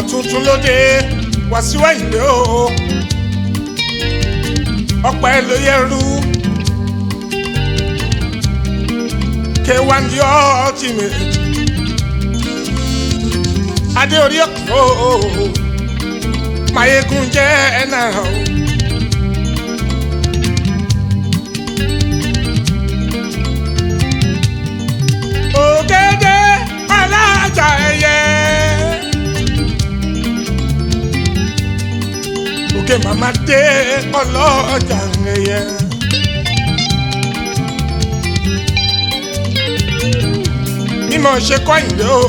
tuntun lóde Wàsíù Àyìndé o ọpẹ́ ló yẹrù K1 the ultimate adé orí ọkọ mayegun jẹ ẹnà o. ògèdè alájà ẹyẹ. òkè màmá dé ọlọ́jà ẹyẹ. mímọ̀ ṣe kọ́ ìdè o.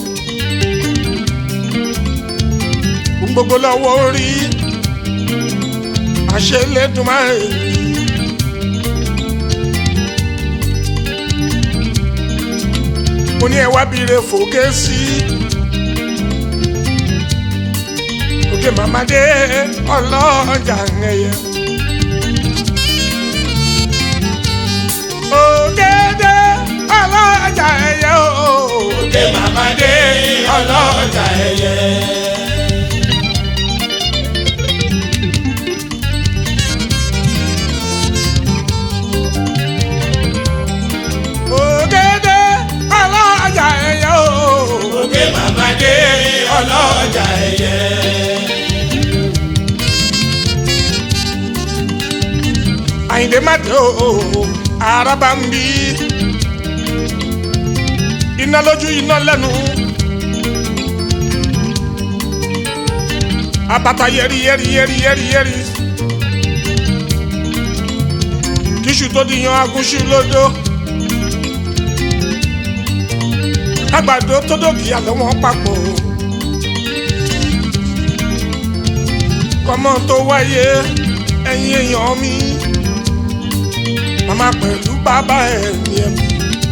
gbogbo lọ́wọ́ orí àṣelédùmarè. mo ní ẹ wá bire fòkè sí òkè màmádé ọlọ́jà ẹ̀yẹ. ògèdè ọlọ́jà ẹ̀yẹ o. òkè màmádé ọlọ́jà ẹyẹ. ògèdè ọlọ́jà ẹ̀yẹ o. òkè màmádé ọlọ́jà ẹyẹ. àyìndé má dé o araba ń bí iná lójú iná lẹ́nu abata yẹri yẹri yẹri yẹri yẹri kíṣù tó di yan agúnṣu lódó àgbàdo tó dògì àlọ́ wọn papọ̀ kọ́mọ tó wáyé ẹ̀yin èèyàn mi màmá pẹ̀lú bàbá ẹ̀ ní ẹ̀mí.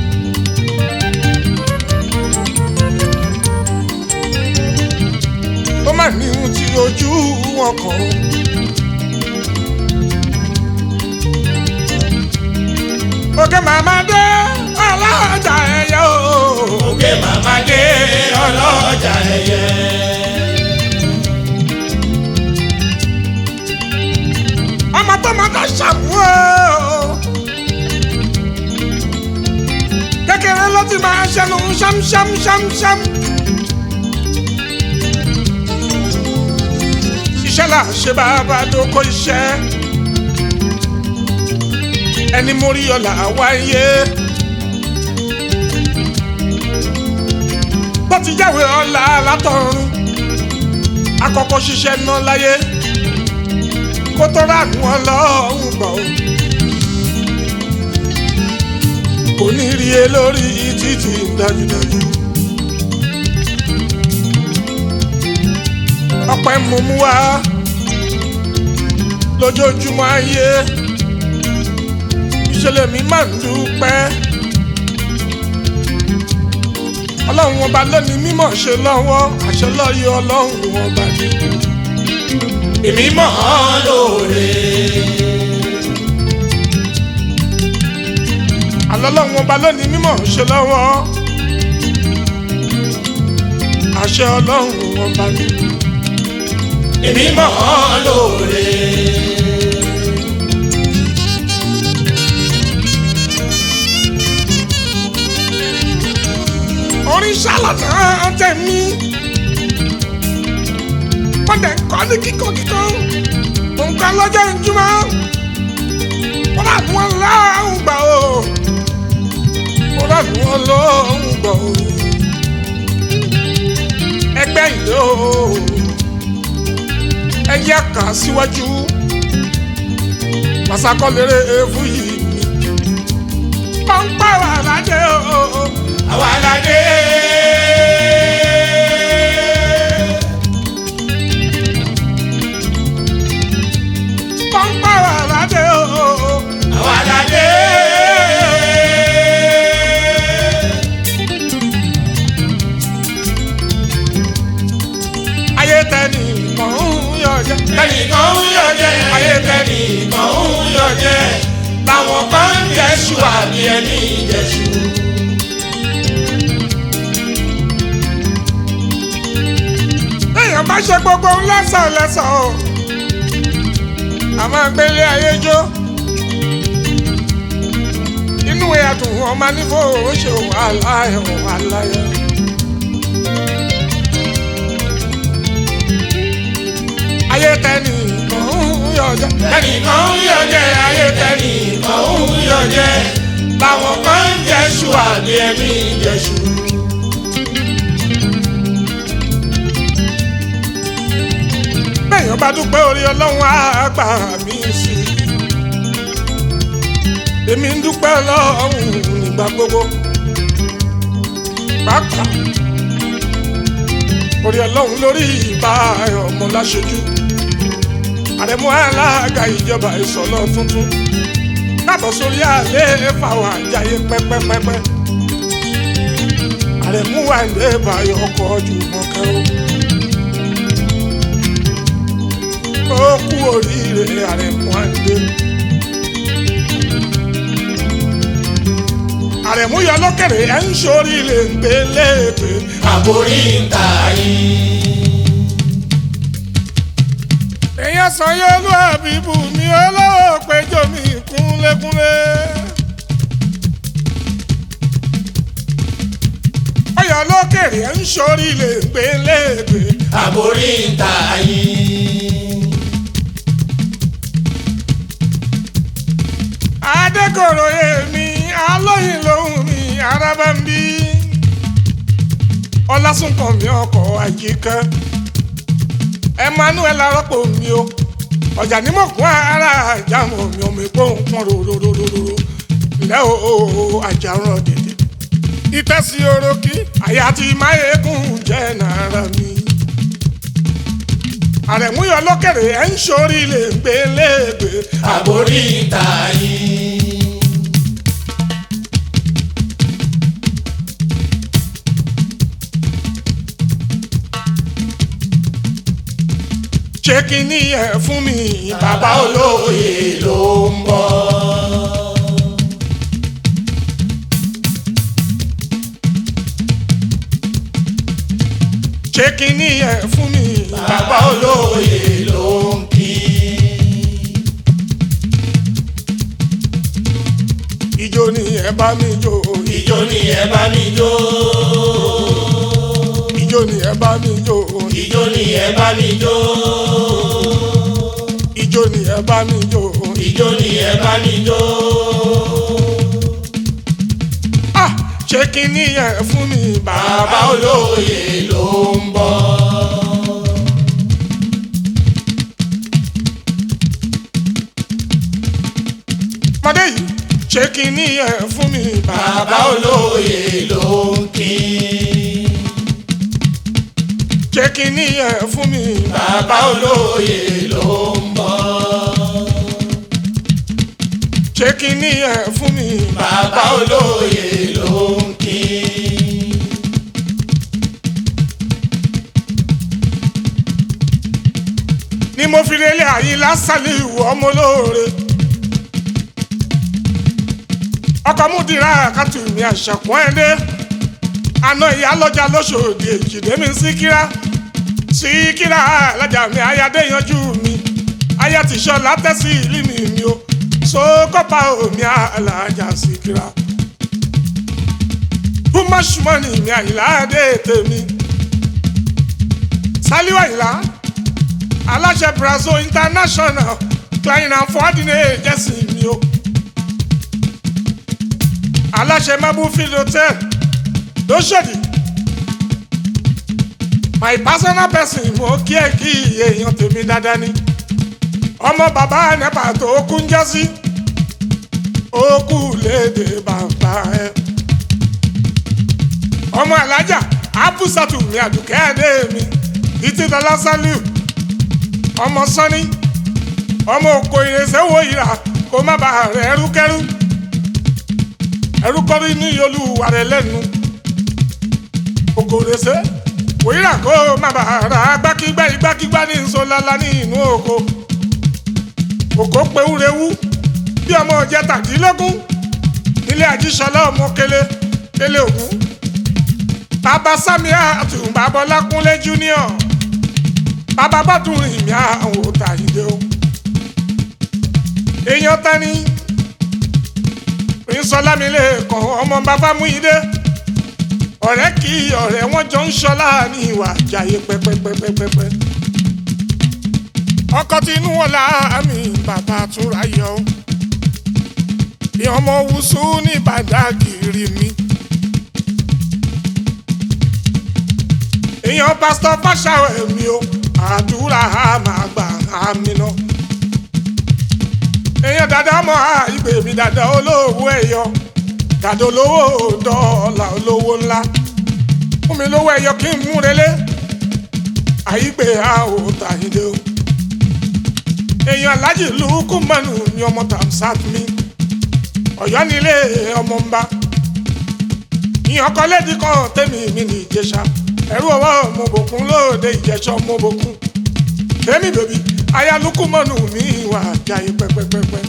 ó mà ní ohun tí ojú wọn kàn. òkè màmá dé ọlọ́jà ẹ̀yẹ o. òkè màmádé ọlọ́jà ẹyẹ. ọmọ tó mọ tó ṣàmú o. kékeré ló ti máa ṣẹnu ṣámṣámṣámṣám. iṣẹ́ là ṣe bàbá dóko iṣẹ́. ẹni mórí ọ̀la wáyé. bó ti jáwé ọ̀la látọ̀run. akọ́kọ́ ṣiṣẹ́ ná láyé kó tó ránú ọlọ́run gbọ́. kò ní rí e lórí títì dájúdájú. ọpẹ́ mú mú wá lójoojúmọ́ ayé ìṣẹ̀lẹ̀ mi máa ń dúpẹ́. ọlọ́run ọba lónìí mímọ̀ ṣe lọ́wọ́ àṣẹ lọ́yọ̀ ọlọ́run ọba ni. èmi mọ̀ ọ́ lóore. àlọ́lọ́run ọba lónìí mímọ̀ ṣe lọ́wọ́ àṣẹ ọlọ́run ọba ni. èmi mọ̀ ọ́ lóore. orin ṣàlànà tẹ̀mí wọ́n dẹ̀ ń kọ́ ní kíkọ́ kíkọ́ nǹkan lọ́jọ́ ìjùmọ̀ wọ́n rà ní wọn lọ́hùn gbà o wọ́n rà ní wọn lọ́hùn gbà o ẹgbẹ́ ìlú o ẹ yẹ kà síwájú pàṣàkọ́lérè ewu yìí mi pọ́npẹ́ wà ládé o. àwa la dé. pọ́npẹ́ wà ládé o. àwa la dé. ayé tẹ́ni mọ̀ ń yọ jẹ́. ẹnìkan ń yọ jẹ ayé tẹnìkan ń yọ jẹ làwọn kan ń jẹṣu àbí ẹni jẹṣu. èèyàn má ṣe gbogbo ń lẹ́sàn lẹ́sàn o a máa gbélé ayé jó inú ẹ̀dùn ọmọ nífò ó ṣe wàhálà ẹ̀ wàhálà ẹ̀. ayé tẹ́ni kan ń yọ jẹ́. ẹnìkan ń yọ jẹ ayé tẹnìkan ń yọ jẹ làwọn kan ń jẹṣu àbí ẹni jẹṣu. bẹ́ẹ̀yàn bá dúpẹ́ orí ọlọ́run á gbà mí sí i. èmi ń dúpẹ́ ọlọ́run nígbà gbogbo. pàápàá orí ọlọ́run lórí ìbá ọmọ láṣojú. àrẹ̀mú alága ìjọba ìsọ̀lọ́ tuntun. káàbọ̀ sórí àlẹ́ fàwọn àjàyè pẹ́pẹ́pẹ́pẹ́. àrẹ̀mú wà ní ìbáyọ̀ ọkọ̀ ojú mọ́kẹ́ o. ó kú oríire àrẹ̀mú àndé. àrẹ̀mú yọ lókèrè ẹ̀ ń sórí lè ń gbé léèpé. àbórí ń ta yín. èèyàn san yóò lú àbíbù mi olówó péjọ mi kúnlékúnlé. ọyọ lókèrè ẹ̀ ń sórí lè ń gbé léèpé. àbórí ń ta yín. adékòrò èmi alóyin lòun mi araba ń bí ọlásùnkàn mi ọkọ̀ àyíká emmanuel arọ́pò mi o ọjà nímọ̀kún ara àjàmọ̀ mi ọmọ ìpò nǹkan rororororo lẹ́ o àjàrán dèdè ìtẹ́sí orókì àyà tí máyégún jẹ́ nàárà mi àrẹ̀múyọ lókèrè ẹ̀ ń sórí lè gbé léègbé àbórí ń ta yín. ṣé kí ni ẹ fún mi bàbá olóye ló ń bọ̀. ṣé kí ni ẹ fún mi bàbá olóye ló ń kí. ìjó ni ẹ bá mi jó ìjó ni ẹ bá mi jó. ìjó ni ẹ bá mi jó ìjó ni ẹ bá mi jó. ìjó ni ẹ bá mi jó ìjó ni ẹ bá mi jó. ah ṣé kí ni ẹ fún mi bàbá bàbá olóye ló ń bọ̀. ọmọdé yìí ṣé kí ni ẹ fún mi bàbá bàbá olóye ló ń kí. ṣé kí ni ẹ fún mi bàbá olóye ló ń bọ̀. ṣé kí ni ẹ fún mi bàbá olóye ló ń kí. ni mo fi relé àyín lásàlẹ̀ ìwọ ọmọ olóore ọkọ̀ múdìrá àkàtù mi àṣàkùn ẹ̀dẹ́ àná ìyá lọ́jà lóṣòdì èjìdé mi síkírá síkírá alájà mi ayáde yanjú mi aya ti sọ látẹ́sí ìlú mi mi o sókọ́pà omi alájà síkírá too much money mi àyìnlá dé tèmi sálíwá ìlà aláṣẹ brazil international klein and fordine jẹ́sì mi o aláṣẹ mabufield hotel lóṣòdì my personal person mo kí ẹ kí èèyàn tèmi dáadáa ni ọmọ bàbá nepa tó kún jẹ́sí ó kú léde bàbá ẹ ọmọ alájà abusatu mi àdùkẹ́ adé mi títí dọ́là sálíù ọmọ sọ́ni ọmọ òkò ìrẹsẹ̀ wo ìrà kó má bàa rẹ̀ ẹrúkẹ́rú ẹrúkọ́rí ní olúwa rẹ̀ lẹ́nu òkò ìrẹsẹ̀ wo ìrà kó má bàa rà gbákígbá igbákígbá ní nsọ́lálá ní inú oko òkò pewúrewú bí ọmọ ọjẹ tàdínlógún nílé àjíṣọlá ọmọ kele kele ògún bàbá sami àtùbàbọlákúnlé junior bàbá bá tún rìn mí àwọn òòtà ìdè o èèyàn tani ìsọlámilé kan ọmọ bàbá mú ìdè ọ̀rẹ́ kí ọ̀rẹ́ wọn jọ ń ṣọlá ní ìwà àjàyè pẹ́pẹ́pẹ́pẹ́pẹ́ ọkọ tinú wọn láàmì bàbá túnra yọ bí ọmọ wùsù ní bàdágìrì mi. èèyàn pásítọ̀ fáṣàwẹ̀ mi o àdúrà á máa gbà á mi ná. èèyàn dada mọ́ ìgbè mi dada olówó ẹ̀yọ dada olówó dọ́là olówó ńlá fún mi lówó ẹ̀yọ kí n mú relé àyígbé a ò tàyídé o. èèyàn alájì lùkù mọ́nù ni ọmọ tàmsát mi ọ̀yọ́ nílé ọmọ ń bá ìyàn kan lédi kan tẹ́mi mi ní ìjẹsà ẹ̀rú ọwọ́ mo bòkun lóde ìjẹsọ mo bòkun tẹ́mi bèbí ayálukú mọ́nù mi wà jáyé pẹ́pẹ́pẹ́pẹ́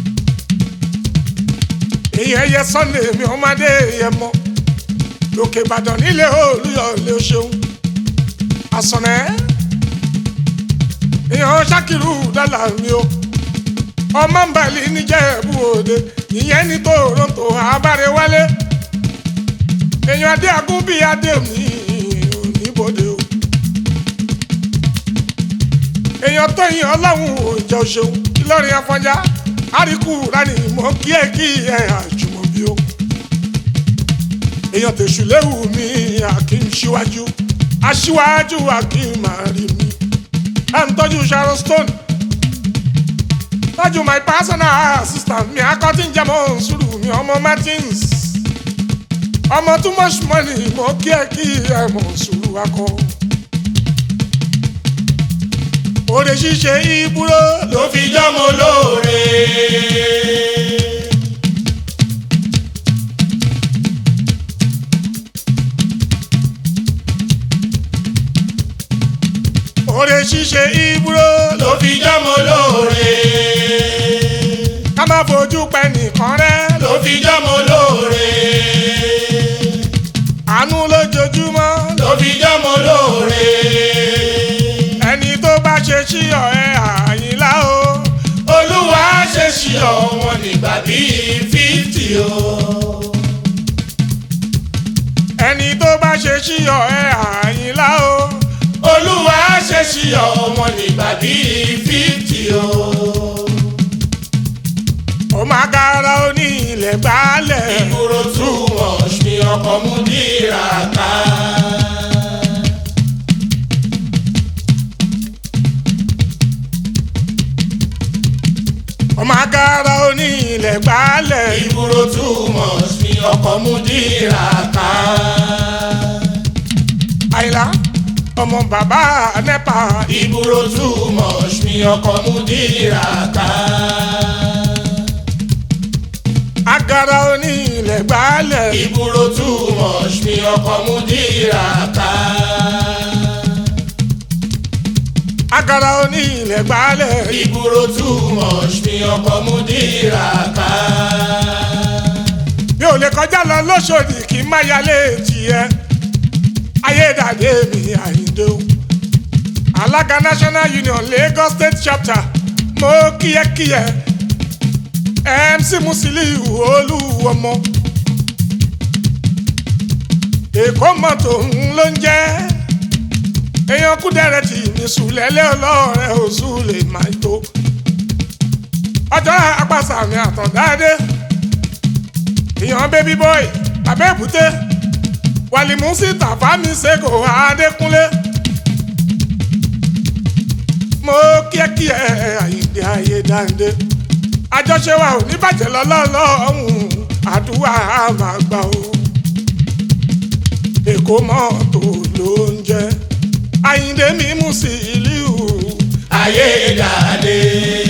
ìyẹn yẹ sunday mi ọmọdé yẹ mọ lókè ìbàdàn nílé olúyọlé ṣeun àsọ̀nẹ́ ìyẹn ṣàkìrù dọ́là mi o ọmọ ń balẹ̀ níjẹ̀bú òde ìyẹn ní toronto abárewálé èèyàn adé agún bíi adé mi níbodè o èèyàn tó yin ọlọ́run òjò ṣeun ìlọrin afọjá àríkù rani mọ kí ẹ kí ẹ àjùmọ̀bí o èèyàn tèṣù léwu mi àkín síwájú aṣíwájú àkín máa rí mi à ń tọ́jú sharon stone tọ́jú my personal assistant mi akọ́tí ń jẹ́mọ́ sùúrù mi ọmọ martins ọmọ too much money mo kí ẹ kí ẹ mọ̀ sùúrù akọ. òde ṣíṣe ìbúrò ló fi jọ́mọ lóore. òde ṣíṣe ìbúrò ló fi jọ́mọ lóore. ká má fojú pẹ́ nìkan rẹ́ ló fi jọ́mọ lóore. àánú lójoojúmọ́ ló fi jọ́mọ lóore. ẹni tó bá ṣe sí ọ̀ẹ́ àyìnlá o olúwa ṣe ṣí ọ̀wọ́n nígbà bíi fíftì o. ẹni tó bá ṣe sí ọ̀ẹ́ àyìnlá o olúwa ṣe ṣí ọ̀wọ́n nígbà bíi fíftì o. ó máa kára ó ní ilẹ̀ gbálẹ̀ ìgboro too much ni ọkọ̀ mú dìrà ká. ó máa kára ó ní ilẹ̀ gbálẹ̀ ìgboro too much ni ọkọ̀ mú dìrà ká. àyìnlá ọmọ bàbá nẹ́pà ìgboro too much ni ọkọ̀ mú dìrà ká. agara ó ní ilẹ̀ gbálẹ̀ ìgboro too much ni ọkọ̀ mú dìrà ká. agara ó ní ilẹ̀ gbálẹ̀ ìgboro too much ni ọkọ̀ mú dìrà ká. mi ò lè kọjá lọ lóṣòdì kí n má yálé tiẹ̀ ayédàdé mi àyíndé o alága national union lagos state chapter mo kíyẹkíyẹ mc musiliu olúwọmọ èkó mọ́tò ń ló ń jẹ́ èèyàn kúdẹ̀rẹ̀ tì ní sùlẹ̀lẹ̀ ọlọ́rẹ̀ oṣù lè máa tó ọjọ́ apàṣàmì àtọ̀dáadé èèyàn baby boy abẹ́bùté wàlìmùsí tàfámi ṣègò adékúnlé mo kíákíá àyíǹde ayédáǹdé àjọṣe wa ò ní bàjẹ́ lọ́lọ́lọ́hún àdúrà máa gbà ó èkó mọ́tò ló ń jẹ́ àyíǹde mímú sí ìlú ayédàdé.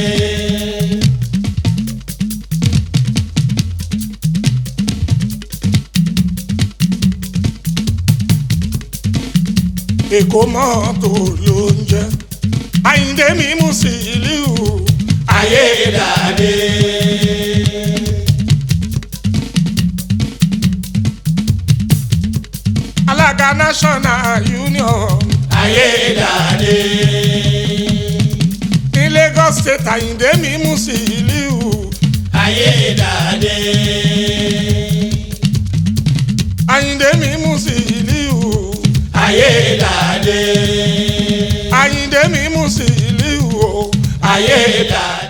èkó mọ́tò ló ń jẹ́ àyíǹde mímú sí ìlú ayédàdé. alága national union ayédàdé. lọ́yọ̀ state àyíndé mi mú sí ìlú ayé dàdé. àyíndé mi mú sí ìlú ayé dàdé. àyíndé mi mú sí ìlú ayé dàdé.